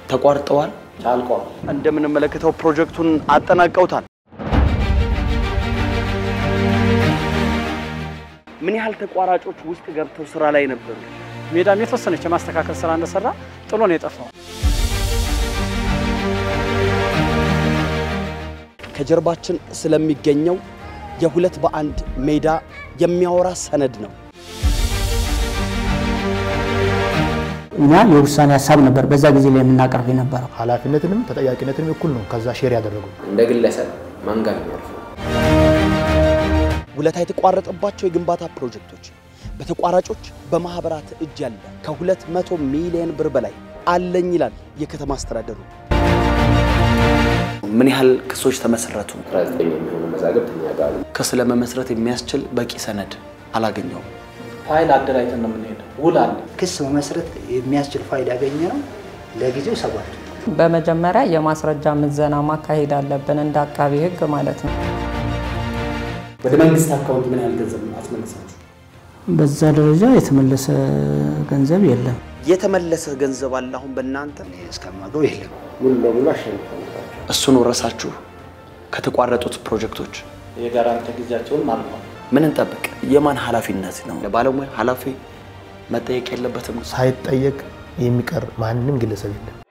ተቋርጠዋል። ቻልቀዋል። እንደምንመለከተው ፕሮጀክቱን አጠናቀውታል። ምን ያህል ተቋራጮች ውስጥ ገብተው ስራ ላይ ነበሩ? ሜዳም የተወሰነች የማስተካከል ስራ እንደሰራ ጥሎ ነው የጠፋው። ከጀርባችን ስለሚገኘው የሁለት በአንድ ሜዳ የሚያወራ ሰነድ ነው። እኛ የውሳኔ ሀሳብ ነበር በዛ ጊዜ ላይ የምናቀርብ የነበረው። ኃላፊነትንም ተጠያቂነትንም እኩል ነው ከዛ ሼር ያደረጉ እንደ ግለሰብ ማን ጋር ነው የሚያርፈው? ውለታ የተቋረጠባቸው የግንባታ ፕሮጀክቶች በተቋራጮች በማህበራት እጅ ያለ ከሁለት መቶ ሚሊዮን ብር በላይ አለኝ ይላል የከተማ አስተዳደሩ። ምን ያህል ክሶች ተመሰረቱ? 19 የሚሆኑ መዛግብት እኛ ጋር አሉ። ክስ ለመመስረት የሚያስችል በቂ ሰነድ አላገኘውም። ፋይል አደራጅተን ነው የምንሄደው። ውል አለ። ክስ መመስረት የሚያስችል ፋይል ያገኘ ነው ለጊዜው ሰባት በመጀመሪያ የማስረጃ ምዘና ማካሄድ አለብን እንደ አቃቢ ሕግ ማለት ነው። ወደ መንግስት አካውንት ምን ያህል ገንዘብ አስመልሳችሁ? በዛ ደረጃ የተመለሰ ገንዘብ የለም። የተመለሰ ገንዘብ አለ አሁን በእናንተ እስከማገው የለም። ሙሉ ለሙሉ አሸንፈናል። እሱን ወረሳችሁ ከተቋረጡት ፕሮጀክቶች የጋራንቲ ጊዜያቸውን አልፏል። ምን እንጠብቅ? የማን ኃላፊነት ነው? ለባለሙያ ኃላፊ መጠየቅ የለበትም? ሳይጠየቅ የሚቀር ማንም ግለሰብ የለም።